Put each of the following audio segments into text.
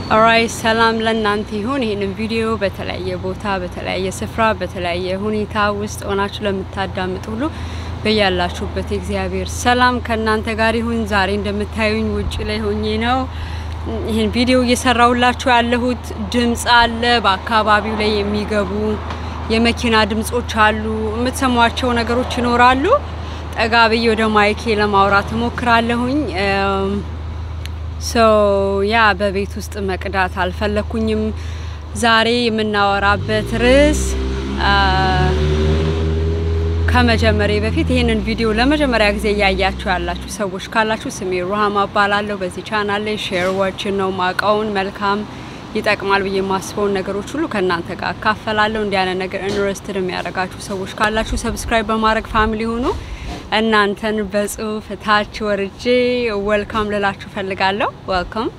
ኦራይ ሰላም ለእናንተ ይሁን። ይህንን ቪዲዮ በተለያየ ቦታ በተለያየ ስፍራ በተለያየ ሁኔታ ውስጥ ሆናችሁ ለምታዳምጡ ሁሉ በያላችሁበት የእግዚአብሔር ሰላም ከእናንተ ጋር ይሁን። ዛሬ እንደምታዩኝ ውጭ ላይ ሆኜ ነው ይህን ቪዲዮ እየሰራሁላችሁ ያለሁት። ድምጽ አለ፣ በአካባቢው ላይ የሚገቡ የመኪና ድምጾች አሉ፣ የምትሰሟቸው ነገሮች ይኖራሉ። ጠጋ ብዬ ወደ ማይኬ ለማውራት እሞክራለሁኝ። ሶ ያ በቤት ውስጥ መቅዳት አልፈለኩኝም። ዛሬ የምናወራበት ርዕስ ከመጀመሪያ በፊት ይህንን ቪዲዮ ለመጀመሪያ ጊዜ እያያችሁ ያላችሁ ሰዎች ካላችሁ ስሜ ሩሃማ እባላለሁ። በዚህ ቻናል ላይ ሼር ዋችን ነው ማውቀውን መልካም ይጠቅማል ብዬ የማስበውን ነገሮች ሁሉ ከእናንተ ጋር አካፈላለሁ። እንዲህ አይነት ነገር ኢንትረስትድ የሚያደርጋችሁ ሰዎች ካላችሁ ሰብስክራይብ በማድረግ ፋሚሊ ሆኑ። እናንተን በጽሁፍ ታች ወርጄ ወልካም ልላችሁ ፈልጋለሁ። ወልካም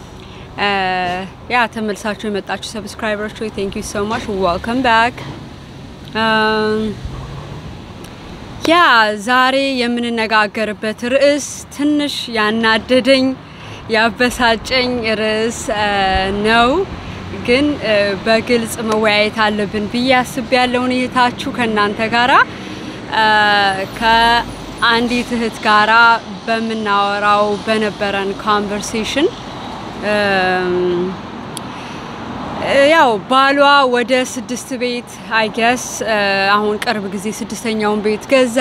ያ ተመልሳችሁ የመጣችሁ ሰብስክራይበሮች ሆይ ቴንክ ዩ ሶ ማች ወልካም ባክ። ያ ዛሬ የምንነጋገርበት ርዕስ ትንሽ ያናደደኝ ያበሳጨኝ ርዕስ ነው፣ ግን በግልጽ መወያየት አለብን ብዬ አስቤያለሁ። እህታችሁ ከእናንተ ጋራ ከአንዲት እህት ጋራ በምናወራው በነበረን ኮንቨርሴሽን ያው ባሏ ወደ ስድስት ቤት አይገስ አሁን ቅርብ ጊዜ ስድስተኛውን ቤት ገዛ።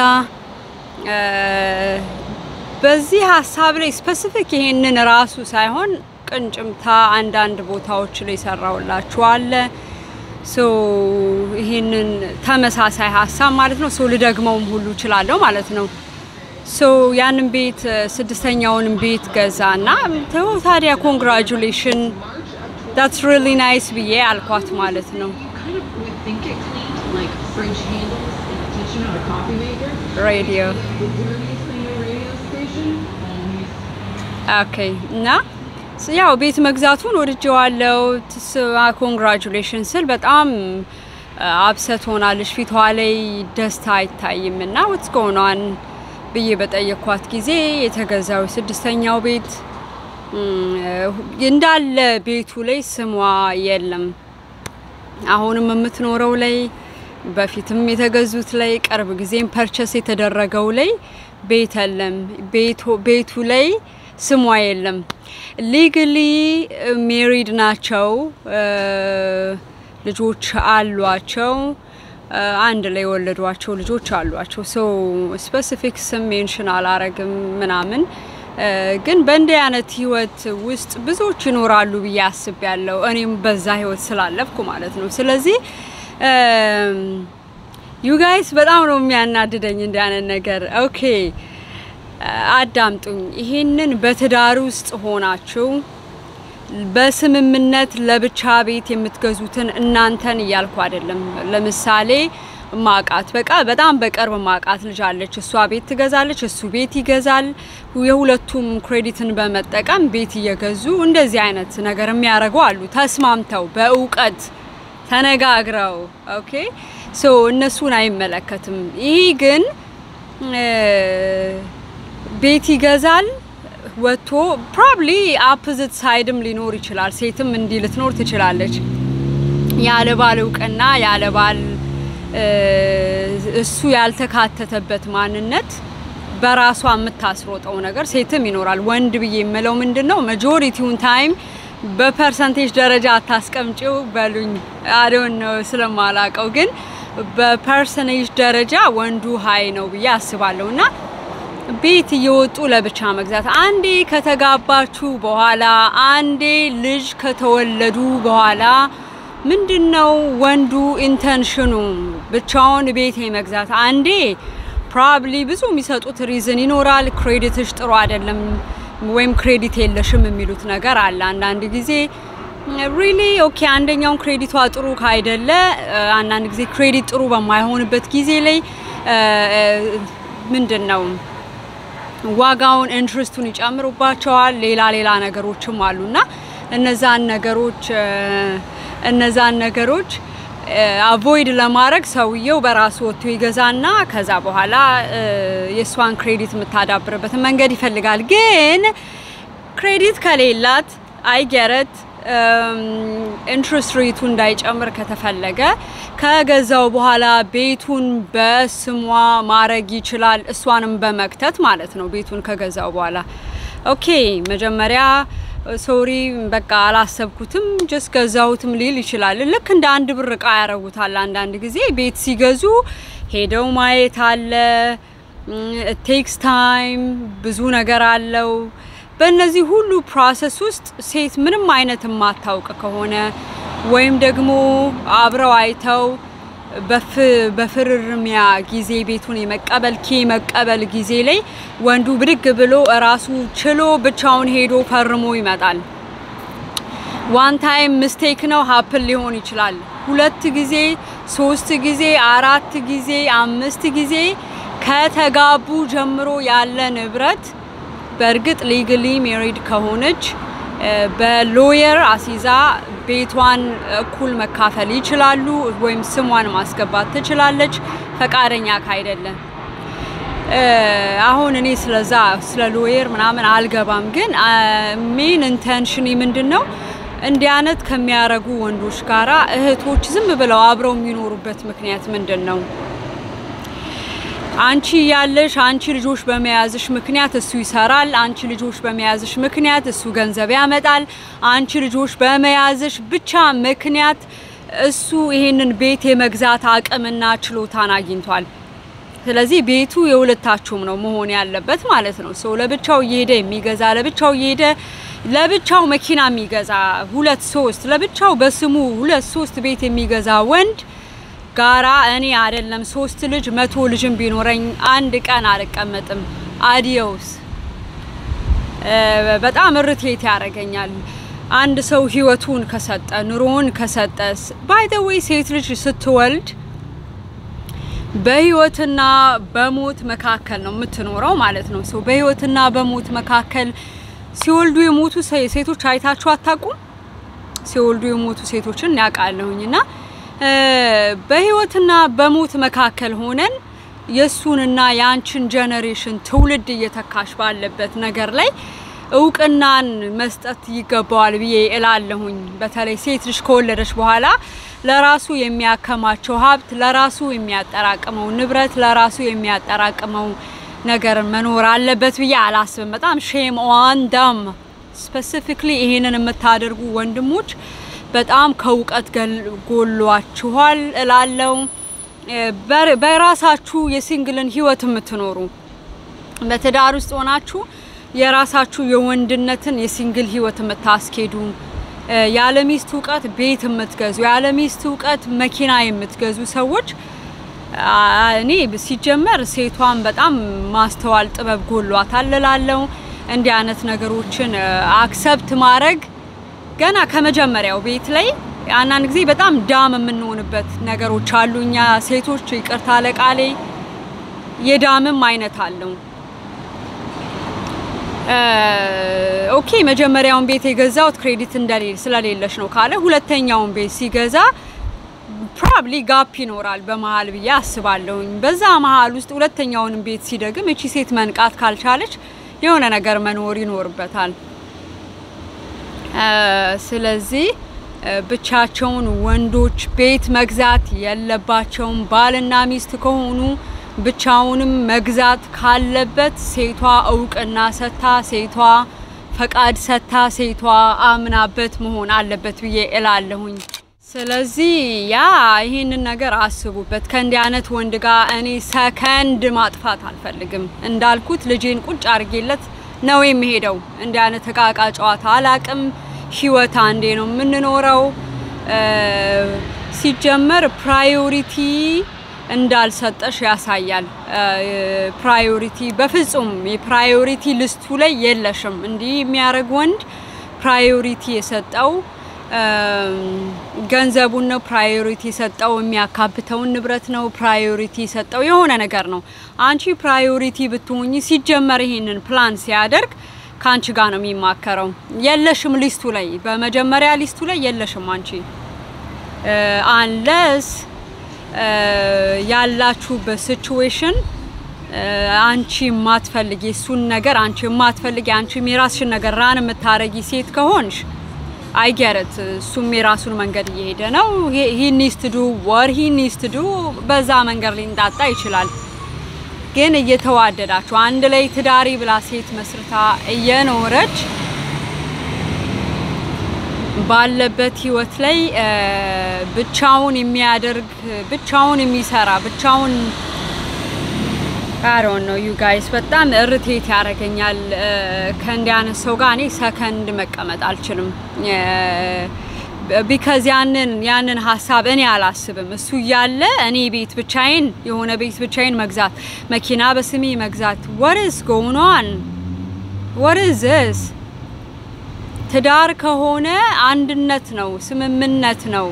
በዚህ ሀሳብ ላይ ስፔሲፊክ ይሄንን ራሱ ሳይሆን ቅንጭምታ አንዳንድ ቦታዎች ላይ ሰራውላችሁ አለ። ሶ ይሄንን ተመሳሳይ ሀሳብ ማለት ነው። ሶ ልደግመውም ሁሉ እችላለሁ ማለት ነው። ሶ ያንን ቤት ስድስተኛውንም ቤት ገዛ እና ተው ታዲያ ኮንግራጁሌሽን ዳትስ ሪሊ ናይስ ብዬ አልኳት ማለት ነው። ሬዲዮ ኦኬ እና ያው ቤት መግዛቱን ወድጀዋለው። ኮንግራጁሌሽን ስል በጣም አብሰት ሆናለች። ፊቷ ላይ ደስታ አይታይም እና ወትስ ጎኗን ብዬ በጠየኳት ጊዜ የተገዛው ስድስተኛው ቤት እንዳለ ቤቱ ላይ ስሟ የለም። አሁንም የምትኖረው ላይ በፊትም የተገዙት ላይ ቅርብ ጊዜም ፐርቸስ የተደረገው ላይ ቤት የለም። ቤቱ ላይ ስሟ የለም። ሊግሊ ሜሪድ ናቸው፣ ልጆች አሏቸው፣ አንድ ላይ የወለዷቸው ልጆች አሏቸው። ሶ ስፔሲፊክ ስም ሜንሽን አላረግም ምናምን ግን በእንዲህ አይነት ህይወት ውስጥ ብዙዎች ይኖራሉ ብዬ አስቤያለሁ። እኔም በዛ ህይወት ስላለፍኩ ማለት ነው። ስለዚህ ዩ ጋይስ በጣም ነው የሚያናድደኝ እንዲህ አይነት ነገር። ኦኬ አዳምጡኝ። ይሄንን በትዳር ውስጥ ሆናችሁ በስምምነት ለብቻ ቤት የምትገዙትን እናንተን እያልኩ አይደለም። ለምሳሌ ማቃት በቃ በጣም በቅርብ ማቃት ልጅ አለች። እሷ ቤት ትገዛለች፣ እሱ ቤት ይገዛል። የሁለቱም ክሬዲትን በመጠቀም ቤት እየገዙ እንደዚህ አይነት ነገር የሚያደርጉ አሉ። ተስማምተው በእውቀት ተነጋግረው ኦኬ ሶ እነሱን አይመለከትም። ይህ ግን ቤት ይገዛል ወጥቶ ፕሮባብሊ አፖዚት ሳይድም ሊኖር ይችላል። ሴትም እንዲህ ልትኖር ትችላለች። ያለ ባል እውቅና ያለ ባል እሱ ያልተካተተበት ማንነት በራሷ የምታስሮጠው ነገር ሴትም ይኖራል። ወንድ ብዬ የምለው ምንድን ነው መጆሪቲውን ታይም በፐርሰንቴጅ ደረጃ አታስቀምጪው በሉኝ አዶን ነው ስለማላቀው፣ ግን በፐርሰንቴጅ ደረጃ ወንዱ ሀይ ነው ብዬ አስባለሁ። እና ቤት እየወጡ ለብቻ መግዛት አንዴ ከተጋባችሁ በኋላ አንዴ ልጅ ከተወለዱ በኋላ ምንድን ነው ወንዱ ኢንተንሽኑ ብቻውን ቤት መግዛት? አንዴ ፕሮባብሊ ብዙ የሚሰጡት ሪዝን ይኖራል። ክሬዲትሽ ጥሩ አይደለም ወይም ክሬዲት የለሽም የሚሉት ነገር አለ። አንዳንድ ጊዜ ሪሊ ኦኬ፣ አንደኛውን ክሬዲቷ ጥሩ ካይደለ አንዳንድ ጊዜ ክሬዲት ጥሩ በማይሆንበት ጊዜ ላይ ምንድን ነው ዋጋውን ኢንትረስቱን ይጨምሩባቸዋል። ሌላ ሌላ ነገሮችም አሉና እነዛን ነገሮች እነዛን ነገሮች አቮይድ ለማድረግ ሰውየው በራሱ ወጥቶ ይገዛና ከዛ በኋላ የእሷን ክሬዲት የምታዳብርበትን መንገድ ይፈልጋል። ግን ክሬዲት ከሌላት አይገረት ኢንትረስት ሬቱ እንዳይጨምር ከተፈለገ ከገዛው በኋላ ቤቱን በስሟ ማድረግ ይችላል። እሷንም በመክተት ማለት ነው። ቤቱን ከገዛው በኋላ ኦኬ፣ መጀመሪያ ሶሪ በቃ አላሰብኩትም ጀስት ገዛሁትም ሊል ይችላል። ልክ እንደ አንድ ብር እቃ ያረጉታል። አንዳንድ ጊዜ ቤት ሲገዙ ሄደው ማየት አለ። ቴክስ ታይም ብዙ ነገር አለው። በእነዚህ ሁሉ ፕሮሰስ ውስጥ ሴት ምንም አይነት የማታውቅ ከሆነ ወይም ደግሞ አብረው አይተው በፍርርሚያ ጊዜ ቤቱን የመቀበል ኪ መቀበል ጊዜ ላይ ወንዱ ብድግ ብሎ እራሱ ችሎ ብቻውን ሄዶ ፈርሞ ይመጣል። ዋን ታይም ምስቴክ ነው ሀፕል ሊሆን ይችላል። ሁለት ጊዜ፣ ሶስት ጊዜ፣ አራት ጊዜ፣ አምስት ጊዜ ከተጋቡ ጀምሮ ያለ ንብረት በእርግጥ ሊግሊ ሜሪድ ከሆነች በሎየር አሲዛ ቤቷን እኩል መካፈል ይችላሉ፣ ወይም ስሟን ማስገባት ትችላለች። ፈቃደኛ ካይደለም አሁን እኔ ስለዛ ስለ ሎየር ምናምን አልገባም። ግን ሜን ኢንቴንሽን ምንድን ነው? እንዲህ አይነት ከሚያረጉ ወንዶች ጋራ እህቶች ዝም ብለው አብረው የሚኖሩበት ምክንያት ምንድን ነው? አንቺ ያለሽ አንቺ ልጆች በመያዝሽ ምክንያት እሱ ይሰራል። አንቺ ልጆች በመያዝሽ ምክንያት እሱ ገንዘብ ያመጣል። አንቺ ልጆች በመያዝሽ ብቻ ምክንያት እሱ ይሄንን ቤት የመግዛት አቅምና ችሎታን አግኝቷል። ስለዚህ ቤቱ የሁለታችሁም ነው መሆን ያለበት ማለት ነው። ሰው ለብቻው እየሄደ የሚገዛ ለብቻው እየሄደ ለብቻው መኪና የሚገዛ ሁለት ሶስት ለብቻው በስሙ ሁለት ሶስት ቤት የሚገዛ ወንድ ጋራ እኔ አይደለም ሶስት ልጅ መቶ ልጅም ቢኖረኝ አንድ ቀን አልቀመጥም። አዲዮስ በጣም እርቴት ያደርገኛል። አንድ ሰው ህይወቱን ከሰጠ ኑሮውን ከሰጠስ ባይ ዘ ዌይ ሴት ልጅ ስትወልድ በህይወትና በሞት መካከል ነው የምትኖረው ማለት ነው። ሰው በህይወትና በሞት መካከል ሲወልዱ የሞቱ ሴቶች አይታችሁ አታውቁም? ሲወልዱ የሞቱ ሴቶችን ያውቃለሁኝና በህይወትና በሞት መካከል ሆነን የሱንና የአንችን ጀነሬሽን ትውልድ እየተካሽ ባለበት ነገር ላይ እውቅናን መስጠት ይገባዋል ብዬ እላለሁኝ። በተለይ ሴት ልጅ ከወለደች በኋላ ለራሱ የሚያከማቸው ሀብት፣ ለራሱ የሚያጠራቅመው ንብረት፣ ለራሱ የሚያጠራቅመው ነገር መኖር አለበት ብዬ አላስብም። በጣም ሼም ኦን ደም ስፔሲፊክሊ ይሄንን የምታደርጉ ወንድሞች በጣም ከእውቀት ጎሏችኋል እላለው። በራሳችሁ የሲንግልን ህይወት የምትኖሩ በትዳር ውስጥ ሆናችሁ የራሳችሁ የወንድነትን የሲንግል ህይወት የምታስኬዱ ያለ ሚስት እውቀት ቤት የምትገዙ ያለ ሚስት እውቀት መኪና የምትገዙ ሰዎች እኔ ሲጀመር ሴቷን በጣም ማስተዋል ጥበብ ጎሏታል እላለው። እንዲህ አይነት ነገሮችን አክሰብት ማድረግ ገና ከመጀመሪያው ቤት ላይ አንዳንድ ጊዜ በጣም ዳም የምንሆንበት ነገሮች አሉ። እኛ ሴቶች ይቅርታ ለቃሌ የዳምም አይነት አለው። ኦኬ መጀመሪያውን ቤት የገዛውት ክሬዲት እንደሌለ ስለሌለሽ ነው ካለ ሁለተኛውን ቤት ሲገዛ ፕሮባብሊ ጋፕ ይኖራል በመሀል ብዬ አስባለሁኝ። በዛ መሀል ውስጥ ሁለተኛውንም ቤት ሲደግም እቺ ሴት መንቃት ካልቻለች የሆነ ነገር መኖር ይኖርበታል። ስለዚህ ብቻቸውን ወንዶች ቤት መግዛት የለባቸውም። ባልና ሚስት ከሆኑ ብቻውንም መግዛት ካለበት ሴቷ እውቅና ሰታ፣ ሴቷ ፈቃድ ሰታ፣ ሴቷ አምናበት መሆን አለበት ብዬ እላለሁኝ። ስለዚህ ያ ይህንን ነገር አስቡበት። ከእንዲህ አይነት ወንድ ጋር እኔ ሰከንድ ማጥፋት አልፈልግም። እንዳልኩት ልጄን ቁጭ አድርጌለት ነው የሚሄደው። እንዲህ አይነት እቃቃ ጨዋታ አላቅም። ህይወት አንዴ ነው የምንኖረው። ሲጀመር ፕራዮሪቲ እንዳልሰጠሽ ያሳያል። ፕራዮሪቲ በፍጹም የፕራዮሪቲ ልስቱ ላይ የለሽም። እንዲህ የሚያደርግ ወንድ ፕራዮሪቲ የሰጠው ገንዘቡን ነው ፕራዮሪቲ የሰጠው፣ የሚያካብተውን ንብረት ነው ፕራዮሪቲ የሰጠው፣ የሆነ ነገር ነው። አንቺ ፕራዮሪቲ ብትሆኚ ሲጀመር ይሄንን ፕላን ሲያደርግ ከአንቺ ጋር ነው የሚማከረው። የለሽም ሊስቱ ላይ በመጀመሪያ ሊስቱ ላይ የለሽም አንቺ አንለስ ያላችሁበት ሲቹዌሽን አንቺ የማትፈልጊ እሱን ነገር አንቺ የማትፈልጊ አንቺ የራስሽን ነገር ራን የምታረጊ ሴት ከሆንሽ አይገረት እሱም የራሱን መንገድ እየሄደ ነው። ሂ ኒስ ቱ ዱ ወር ሂ ኒስ ቱ ዱ በዛ መንገድ ሊንጣጣ ይችላል። ግን እየተዋደዳችሁ አንድ ላይ ትዳሪ ብላ ሴት መስርታ እየኖረች ባለበት ህይወት ላይ ብቻውን የሚያደርግ ብቻውን የሚሰራ ብቻውን አሮን ነው ዩ ጋይስ በጣም እርቴት ያደርገኛል። ከእንዲህ አይነት ሰው ጋር እኔ ሰከንድ መቀመጥ አልችልም። ቢካዝ ያንን ያንን ሀሳብ እኔ አላስብም። እሱ እያለ እኔ ቤት ብቻዬን የሆነ ቤት ብቻዬን መግዛት፣ መኪና በስሜ መግዛት ወርስ ጎኗን ወርስ ስ ትዳር ከሆነ አንድነት ነው፣ ስምምነት ነው።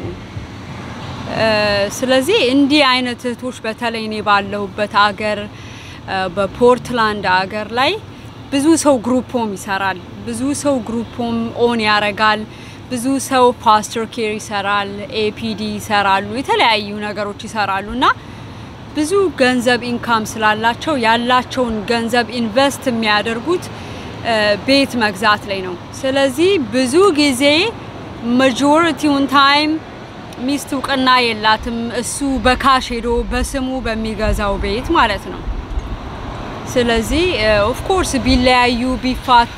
ስለዚህ እንዲህ አይነት እህቶች በተለይ እኔ ባለሁበት አገር በፖርትላንድ አገር ላይ ብዙ ሰው ግሩፕ ሆም ይሰራል። ብዙ ሰው ግሩፕ ሆም ኦን ያረጋል። ብዙ ሰው ፓስተር ኬር ይሰራል፣ ኤፒዲ ይሰራሉ፣ የተለያዩ ነገሮች ይሰራሉ እና ብዙ ገንዘብ ኢንካም ስላላቸው ያላቸውን ገንዘብ ኢንቨስት የሚያደርጉት ቤት መግዛት ላይ ነው። ስለዚህ ብዙ ጊዜ ማጆሪቲውን ታይም ሚስት እውቅና የላትም። እሱ በካሽ ሄዶ በስሙ በሚገዛው ቤት ማለት ነው። ስለዚህ ኦፍኮርስ ቢለያዩ ቢፋቱ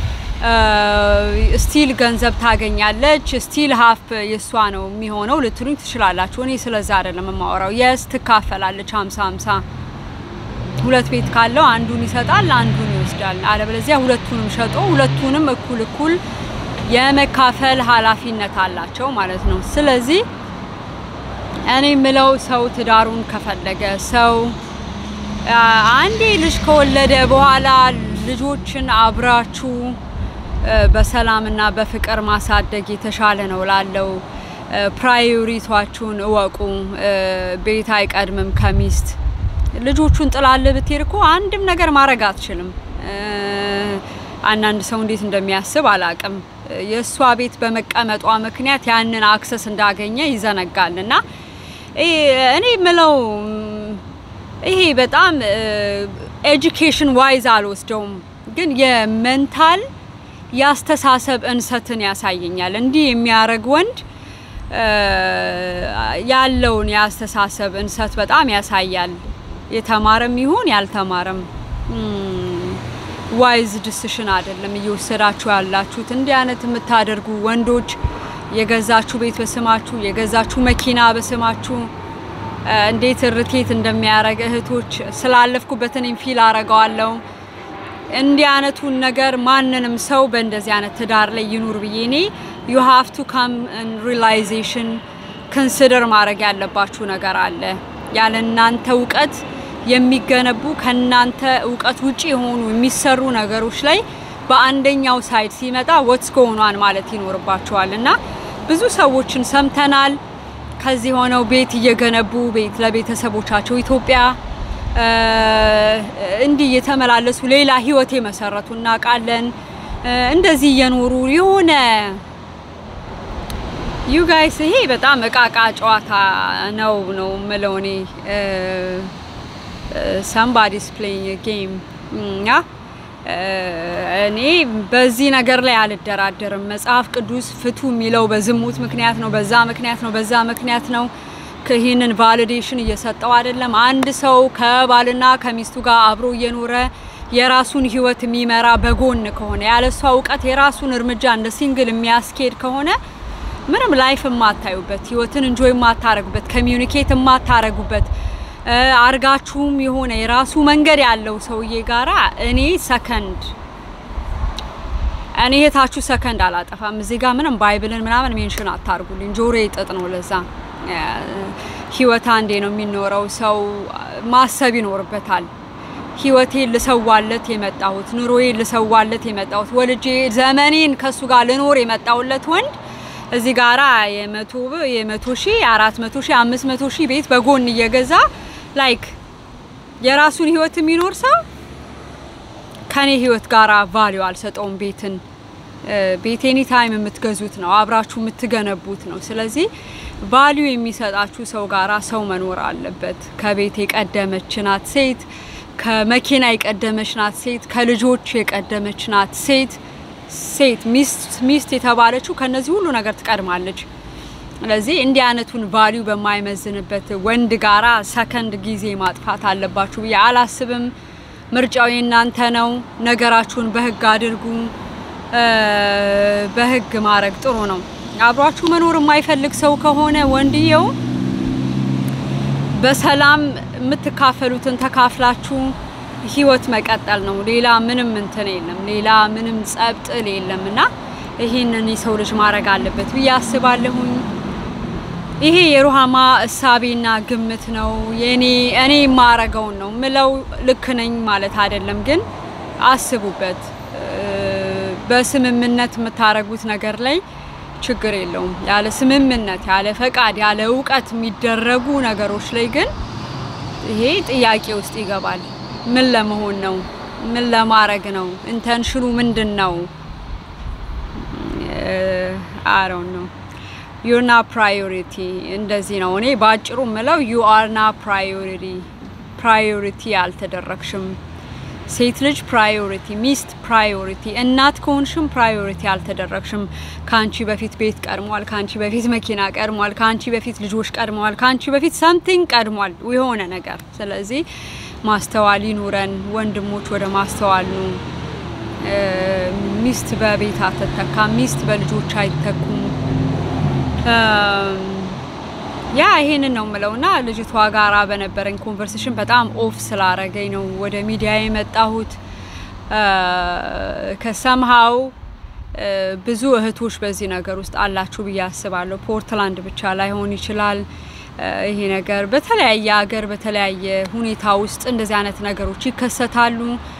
ስቲል ገንዘብ ታገኛለች። ስቲል ሀፍ የእሷ ነው የሚሆነው ልትሉኝ ትችላላችሁ። እኔ ስለዛ አይደለም የማወራው። የስ ትካፈላለች ሀምሳ ሀምሳ ሁለት ቤት ካለው አንዱን ይሰጣል፣ አንዱን ይወስዳል። አለበለዚያ ሁለቱንም ሸጦ ሁለቱንም እኩል እኩል የመካፈል ኃላፊነት አላቸው ማለት ነው። ስለዚህ እኔ የምለው ሰው ትዳሩን ከፈለገ ሰው አንዴ ልጅ ከወለደ በኋላ ልጆችን አብራችሁ በሰላምና በፍቅር ማሳደግ የተሻለ ነው ላለው ፕራዮሪቷችሁን እወቁ። ቤት አይቀድምም ከሚስት ልጆቹን ጥላለ ብትሄድ እኮ አንድም ነገር ማድረግ አትችልም። አንዳንድ ሰው እንዴት እንደሚያስብ አላቅም። የእሷ ቤት በመቀመጧ ምክንያት ያንን አክሰስ እንዳገኘ ይዘነጋል። እና እኔ ምለው ይሄ በጣም ኤጁኬሽን ዋይዝ አልወስደውም፣ ግን የመንታል የአስተሳሰብ እንሰትን ያሳየኛል። እንዲህ የሚያደርግ ወንድ ያለውን የአስተሳሰብ እንሰት በጣም ያሳያል። የተማረም ይሁን ያልተማረም ዋይዝ ዲሲሽን አይደለም እየወሰዳችሁ ያላችሁት። እንዲህ አይነት የምታደርጉ ወንዶች የገዛችሁ ቤት በስማችሁ የገዛችሁ መኪና በስማችሁ እንዴት እርቴት እንደሚያደርግ እህቶች ስላለፍኩበት እኔም ፊል አረገዋለሁ። እንዲህ አይነቱን ነገር ማንንም ሰው በእንደዚህ አይነት ትዳር ላይ ይኑር ብዬ እኔ ዩ ሃቭ ቱ ካም ሪላይዜሽን ኮንሲደር ማድረግ ያለባችሁ ነገር አለ። ያለ እናንተ እውቀት የሚገነቡ ከእናንተ እውቀት ውጪ የሆኑ የሚሰሩ ነገሮች ላይ በአንደኛው ሳይድ ሲመጣ ወትስ ጎኗን ማለት ይኖርባቸዋል እና ብዙ ሰዎችን ሰምተናል። ከዚህ ሆነው ቤት እየገነቡ ቤት ለቤተሰቦቻቸው ኢትዮጵያ እንዲህ እየተመላለሱ ሌላ ህይወት የመሰረቱ እናውቃለን። እንደዚህ እየኖሩ የሆነ ዩ ጋይስ ይሄ በጣም እቃቃ ጨዋታ ነው ነው ምለው እኔ ሰምባዲስ ፕሌይንግ ጌም ያ እኔ በዚህ ነገር ላይ አልደራደርም። መጽሐፍ ቅዱስ ፍቱ የሚለው በዝሙት ምክንያት ነው፣ በዛ ምክንያት ነው፣ በዛ ምክንያት ነው። ይህንን ቫሊዴሽን እየሰጠው አይደለም። አንድ ሰው ከባልና ከሚስቱ ጋር አብሮ እየኖረ የራሱን ህይወት የሚመራ በጎን ከሆነ ያለሷ እውቀት የራሱን እርምጃ እንደ ሲንግል የሚያስኬድ ከሆነ ምንም ላይፍ የማታዩበት ህይወትን እንጆይ የማታረጉበት ኮሚዩኒኬት የማታረጉበት አርጋችሁም የሆነ የራሱ መንገድ ያለው ሰውዬ ጋራ እኔ ሰከንድ እኔ እህታችሁ ሰከንድ አላጠፋም። እዚህ ጋር ምንም ባይብልን ምናምን ሜንሽን አታርጉልኝ። ጆሮ ጥጥ ነው። ለዛ ህይወት አንዴ ነው የሚኖረው። ሰው ማሰብ ይኖርበታል። ህይወቴን ልሰዋለት የመጣሁት ኑሮዬን ልሰዋለት የመጣሁት ወልጄ ዘመኔን ከሱ ጋር ልኖር የመጣሁለት ወንድ እዚህ ጋራ የመቶ የመቶ ሺህ አራት መቶ ሺህ አምስት መቶ ሺህ ቤት በጎን እየገዛ ላይክ የራሱን ህይወት የሚኖር ሰው ከኔ ህይወት ጋራ ቫሊዩ አልሰጠውም። ቤትን ቤት ኤኒ ታይም የምትገዙት ነው፣ አብራችሁ የምትገነቡት ነው። ስለዚህ ቫሊዩ የሚሰጣችሁ ሰው ጋራ ሰው መኖር አለበት። ከቤት የቀደመች ናት ሴት፣ ከመኪና የቀደመች ናት ሴት፣ ከልጆች የቀደመች ናት ሴት። ሴት ሚስት ሚስት የተባለችው ከነዚህ ሁሉ ነገር ትቀድማለች። ስለዚህ እንዲህ አይነቱን ቫሊዩ በማይመዝንበት ወንድ ጋራ ሰከንድ ጊዜ ማጥፋት አለባችሁ ብዬ አላስብም። ምርጫው የእናንተ ነው። ነገራችሁን በህግ አድርጉ። በህግ ማድረግ ጥሩ ነው። አብሯችሁ መኖር የማይፈልግ ሰው ከሆነ ወንድየው በሰላም የምትካፈሉትን ተካፍላችሁ ህይወት መቀጠል ነው። ሌላ ምንም እንትን የለም። ሌላ ምንም ጸብጥል የለም እና ይህንን የሰው ልጅ ማድረግ አለበት ብዬ አስባለሁኝ። ይሄ የሩሃማ እሳቤና ግምት ነው። የኔ እኔ የማረገውን ነው ምለው። ልክ ነኝ ማለት አይደለም፣ ግን አስቡበት። በስምምነት የምታረጉት ነገር ላይ ችግር የለውም። ያለ ስምምነት፣ ያለ ፈቃድ፣ ያለ እውቀት የሚደረጉ ነገሮች ላይ ግን ይሄ ጥያቄ ውስጥ ይገባል። ምን ለመሆን ነው? ምን ለማድረግ ነው? ኢንተንሽኑ ምንድን ነው? አረው ነው ዩና ፕራዮሪቲ እንደዚህ ነው። እኔ በአጭሩ ምለው ዩ አርና ፕራዮሪቲ ፕራዮሪቲ አልተደረግሽም። ሴት ልጅ ፕራዮሪቲ፣ ሚስት ፕራዮሪቲ፣ እናት ከሆንሽም ፕራዮሪቲ አልተደረግሽም። ከአንቺ በፊት ቤት ቀድሟል፣ ከአንቺ በፊት መኪና ቀድሟል፣ ከአንቺ በፊት ልጆች ቀድመዋል፣ ከአንቺ በፊት ሰምቲንግ ቀድሟል፣ የሆነ ነገር። ስለዚህ ማስተዋል ይኑረን ወንድሞች፣ ወደ ማስተዋል ኑ። ሚስት በቤት አትተካ፣ ሚስት በልጆች አይተኩም። ያ ይሄንን ነው የምለውና ልጅቷ ጋራ በነበረኝ ኮንቨርሴሽን በጣም ኦፍ ስላረገኝ ነው ወደ ሚዲያ የመጣሁት። ከሰምሃው ብዙ እህቶች በዚህ ነገር ውስጥ አላችሁ ብዬ አስባለሁ። ፖርትላንድ ብቻ ላይሆን ይችላል ይሄ ነገር በተለያየ ሀገር በተለያየ ሁኔታ ውስጥ እንደዚህ አይነት ነገሮች ይከሰታሉ።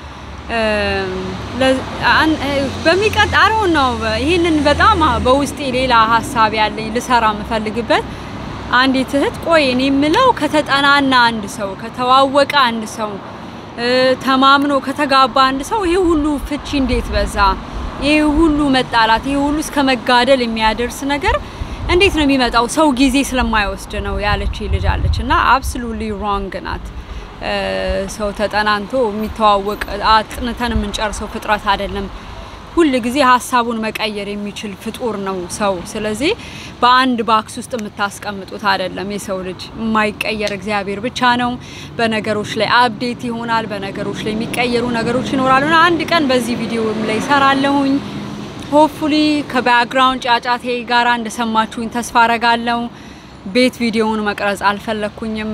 በሚቀጣረው ነው ይህንን በጣም በውስጤ ሌላ ሀሳብ ያለኝ ልሰራ የምፈልግበት አንዲት እህት ቆይ እኔ የምለው ከተጠናና አንድ ሰው ከተዋወቀ አንድ ሰው ተማምኖ ከተጋባ አንድ ሰው ይሄ ሁሉ ፍቺ እንዴት በዛ? ይሄ ሁሉ መጣላት፣ ይሄ ሁሉ እስከ መጋደል የሚያደርስ ነገር እንዴት ነው የሚመጣው? ሰው ጊዜ ስለማይወስድ ነው ያለች ልጅ አለች እና አብሶሉትሊ ሮንግ ናት። ሰው ተጠናንቶ የሚተዋወቅ አጥንተን የምንጨርሰው ፍጥረት አይደለም። ሁል ጊዜ ሀሳቡን መቀየር የሚችል ፍጡር ነው ሰው። ስለዚህ በአንድ ባክስ ውስጥ የምታስቀምጡት አይደለም። የሰው ልጅ የማይቀየር እግዚአብሔር ብቻ ነው። በነገሮች ላይ አፕዴት ይሆናል። በነገሮች ላይ የሚቀየሩ ነገሮች ይኖራሉ። አንድ ቀን በዚህ ቪዲዮም ላይ ሰራለሁኝ። ሆፕፉሊ ከባክግራውንድ ጫጫቴ ጋራ እንደሰማችሁኝ ተስፋ አረጋለሁ። ቤት ቪዲዮውን መቅረጽ አልፈለኩኝም።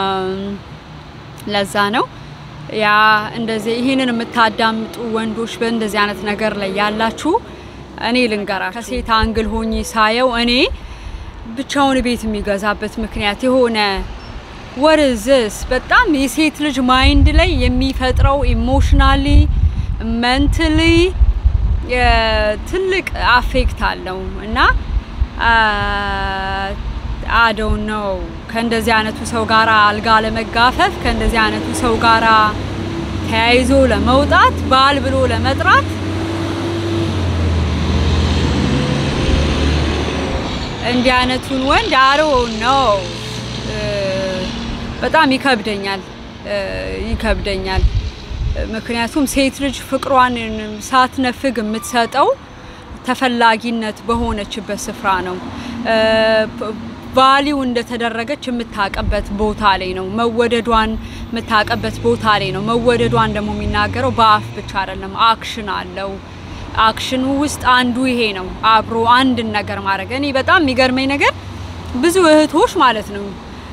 ለዛ ነው ያ እንደዚህ ይህንን የምታዳምጡ ወንዶች በእንደዚህ አይነት ነገር ላይ ያላችሁ እኔ ልንገራችሁ፣ ከሴት አንግል ሆኜ ሳየው እኔ ብቻውን ቤት የሚገዛበት ምክንያት የሆነ ወርዝስ በጣም የሴት ልጅ ማይንድ ላይ የሚፈጥረው ኢሞሽናሊ መንትሊ ትልቅ አፌክት አለው እና አደው ነው ከእንደዚህ አይነቱ ሰው ጋራ አልጋ ለመጋፈፍ ከእንደዚህ አይነቱ ሰው ጋራ ተያይዞ ለመውጣት ባል ብሎ ለመጥራት እንዲህ አይነቱን ወንድ አሮ ነው በጣም ይከብደኛል ይከብደኛል። ምክንያቱም ሴት ልጅ ፍቅሯን ሳትነፍግ የምትሰጠው ተፈላጊነት በሆነችበት ስፍራ ነው። ቫሊው እንደተደረገች የምታቀበት ቦታ ላይ ነው። መወደዷን የምታቀበት ቦታ ላይ ነው። መወደዷን ደግሞ የሚናገረው በአፍ ብቻ አይደለም፣ አክሽን አለው። አክሽኑ ውስጥ አንዱ ይሄ ነው፣ አብሮ አንድን ነገር ማድረግ። እኔ በጣም የሚገርመኝ ነገር ብዙ እህቶች ማለት ነው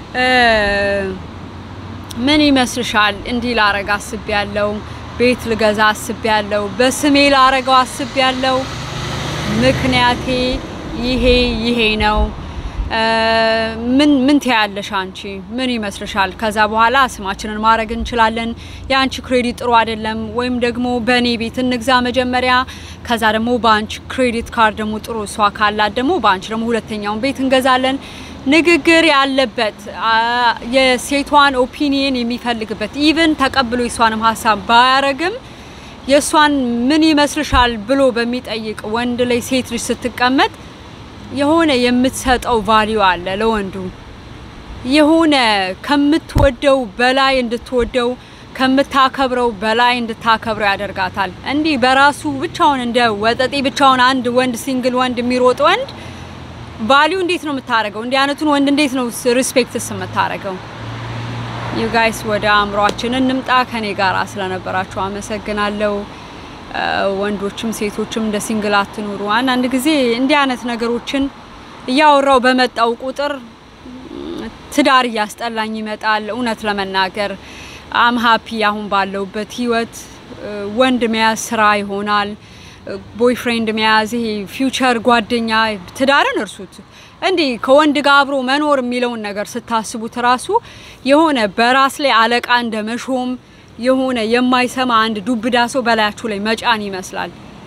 ምን ይመስልሻል? እንዲህ ላረግ አስቤ ያለው ቤት ልገዛ አስቤ ያለው በስሜ ላረገው አስቤ ያለው ምክንያቴ ይሄ ይሄ ነው። ምን ምን ትያለሽ አንቺ? ምን ይመስልሻል? ከዛ በኋላ ስማችንን ማድረግ እንችላለን። የአንቺ ክሬዲት ጥሩ አይደለም፣ ወይም ደግሞ በእኔ ቤት እንግዛ መጀመሪያ፣ ከዛ ደግሞ በአንቺ ክሬዲት ካርድ ደግሞ ጥሩ እሷ ካላት ደግሞ በአንቺ ደግሞ ሁለተኛውን ቤት እንገዛለን። ንግግር ያለበት የሴቷን ኦፒኒየን የሚፈልግበት ኢቭን ተቀብሎ የሷንም ሀሳብ ባያረግም የእሷን ምን ይመስልሻል ብሎ በሚጠይቅ ወንድ ላይ ሴት ልጅ ስትቀመጥ የሆነ የምትሰጠው ቫሊዩ አለ ለወንዱ የሆነ ከምትወደው በላይ እንድትወደው ከምታከብረው በላይ እንድታከብረው ያደርጋታል። እንዲህ በራሱ ብቻውን እንደ ወጠጤ ብቻውን አንድ ወንድ ሲንግል ወንድ የሚሮጥ ወንድ ቫሊዩ እንዴት ነው የምታደርገው? እንዲህ አይነቱን ወንድ እንዴት ነው ሪስፔክትስ የምታደርገው? ዩ ጋይስ ወደ አእምሯችን እንምጣ። ከኔ ጋር ስለነበራችሁ አመሰግናለሁ። ወንዶችም ሴቶችም እንደ ሲንግል አትኑሩ። አንዳንድ ጊዜ እንዲህ አይነት ነገሮችን እያወራው በመጣው ቁጥር ትዳር እያስጠላኝ ይመጣል። እውነት ለመናገር አም ሀፒ አሁን ባለውበት ህይወት ወንድ መያዝ ስራ ይሆናል። ቦይፍሬንድ መያዝ ይሄ ፊውቸር ጓደኛ፣ ትዳርን እርሱት። እንዲህ ከወንድ ጋር አብሮ መኖር የሚለውን ነገር ስታስቡት ራሱ የሆነ በራስ ላይ አለቃ እንደ መሾም የሆነ የማይሰማ አንድ ዱብዳ ሰው በላያችሁ ላይ መጫን ይመስላል።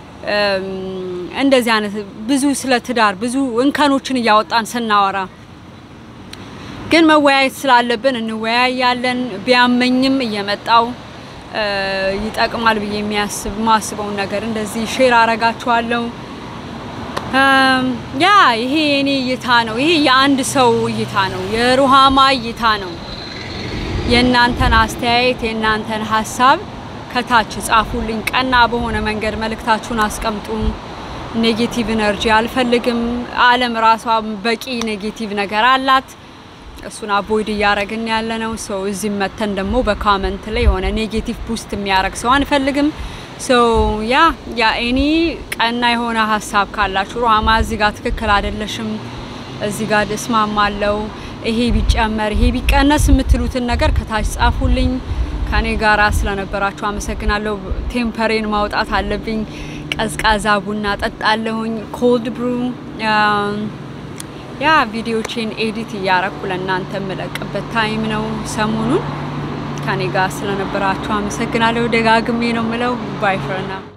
እንደዚህ አይነት ብዙ ስለ ትዳር ብዙ እንከኖችን እያወጣን ስናወራ ግን መወያየት ስላለብን እንወያያለን። ቢያመኝም እየመጣው ይጠቅማል ብዬ የሚያስብ ማስበውን ነገር እንደዚህ ሼር አረጋችኋለሁ። ያ ይሄ የኔ እይታ ነው። ይሄ የአንድ ሰው እይታ ነው፣ የሩሃማ እይታ ነው። የእናንተን አስተያየት የእናንተን ሀሳብ ከታች ጻፉልኝ። ቀና በሆነ መንገድ መልእክታችሁን አስቀምጡ። ኔጌቲቭ ኢነርጂ አልፈልግም። ዓለም ራሷ በቂ ኔጌቲቭ ነገር አላት። እሱን አቮይድ እያረግን ያለ ነው። ሰው እዚህ መተን ደግሞ በካመንት ላይ የሆነ ኔጌቲቭ ቡስት የሚያረግ ሰው አንፈልግም። ሶ ያ ያ ኤኒ ቀና የሆነ ሀሳብ ካላችሁ ሩሃማ እዚህ ጋር ትክክል አይደለሽም፣ እዚህ ጋር እስማማለሁ፣ ይሄ ቢጨመር ይሄ ቢቀነስ የምትሉትን ነገር ከታች ጻፉልኝ። ከኔ ጋራ ስለነበራችሁ አመሰግናለሁ። ቴምፐሬን ማውጣት አለብኝ። ቀዝቃዛ ቡና ጠጣለሁኝ። ኮልድ ብሩ ያ ቪዲዮቼን ኤዲት እያረኩ ለእናንተ የምለቅበት ታይም ነው ሰሞኑን። ከኔ ጋር ስለነበራችሁ አመሰግናለሁ። ደጋግሜ ነው ምለው ባይ ፈር ናው